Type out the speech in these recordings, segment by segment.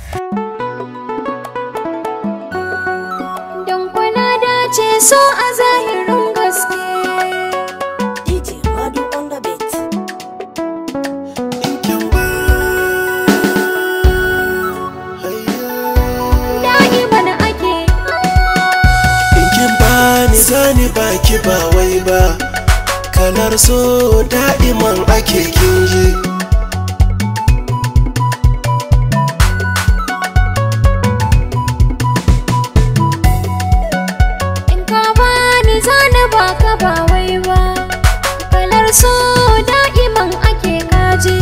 Don kwana dace so a zahirin gaske DJ Madu on the beat. Da'iman ake Kin bani zani baki ba wai ba Kalar so da'iman ake kinji In ka bani zana baka ba wai ba Kalar so da'iman ake kaji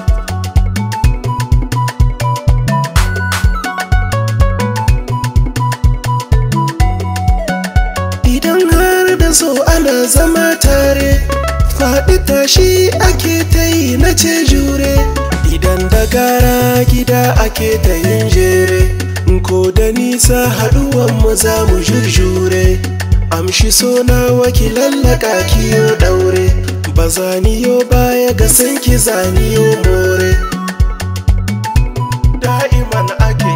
Idan har da so ana zama tare Faɗi tashi ake ta yi na ce jure Idan da gara gida ake ta yin jere Ko da nisa haɗuwan mu za mu jurjure Amshi so na waki lallaka kiyo ɗaure Ba zaniyo baya ga sanki zaniyo more Da'iman ake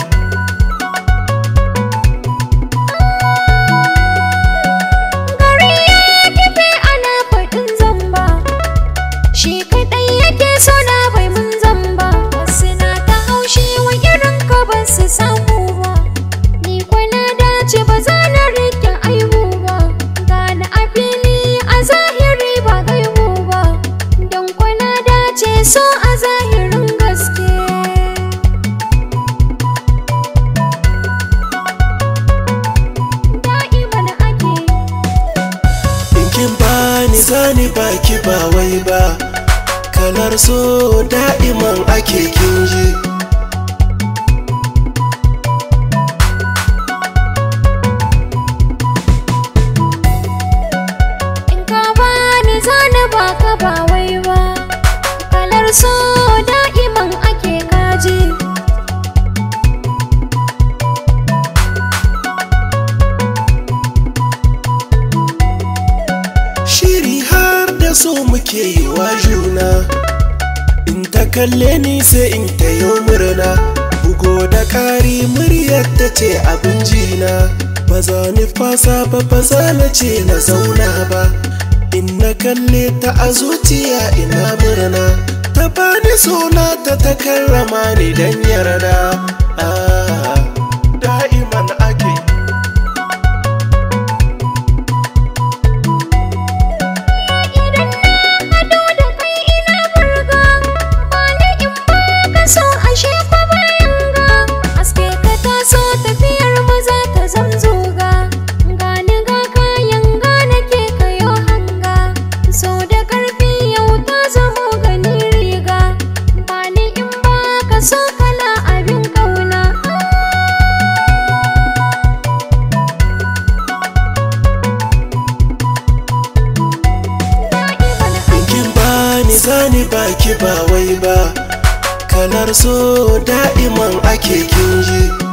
Gari ya kife ana faɗin zamba Shi kaɗai yake so na bai mun zamba Wasu na ta haushi wa irin ka ba su samu ba Ni kwana dace ba za na rike aibu ba Gane a fili a zahiri ba gaibu ba Don kwana dace so a zahirin gaske Da'iman ake In kin bani zani baki ba wai ba Kalar so da'iman ake kinji In ka bani zana baka ba wai ba Kalar so da'iman ake kaji Shiri har da so muke yi wa juna In ta kalle ni sai in ta yi murna Bugo da kari muryar ta ce abin jina Ba za ni fasa ba ba za na ce na zauna ba In na kalle ta a zuciya ina murna Ta bani suna ta ta karrama ni dan yarda ah, Da'iman ake Idan na hado da kai ina burga Bani in baka so ashe fa bayan ga Aske ka taso tafiyar mu za ta zamzoga Gani ga kayan gane ke kayo hanga So da karfi yau ta zamo gani riga Bani in baka so kala abin kauna Da'iman In kin bani zani baki ba wai ba Kalar so da'iman ake kinji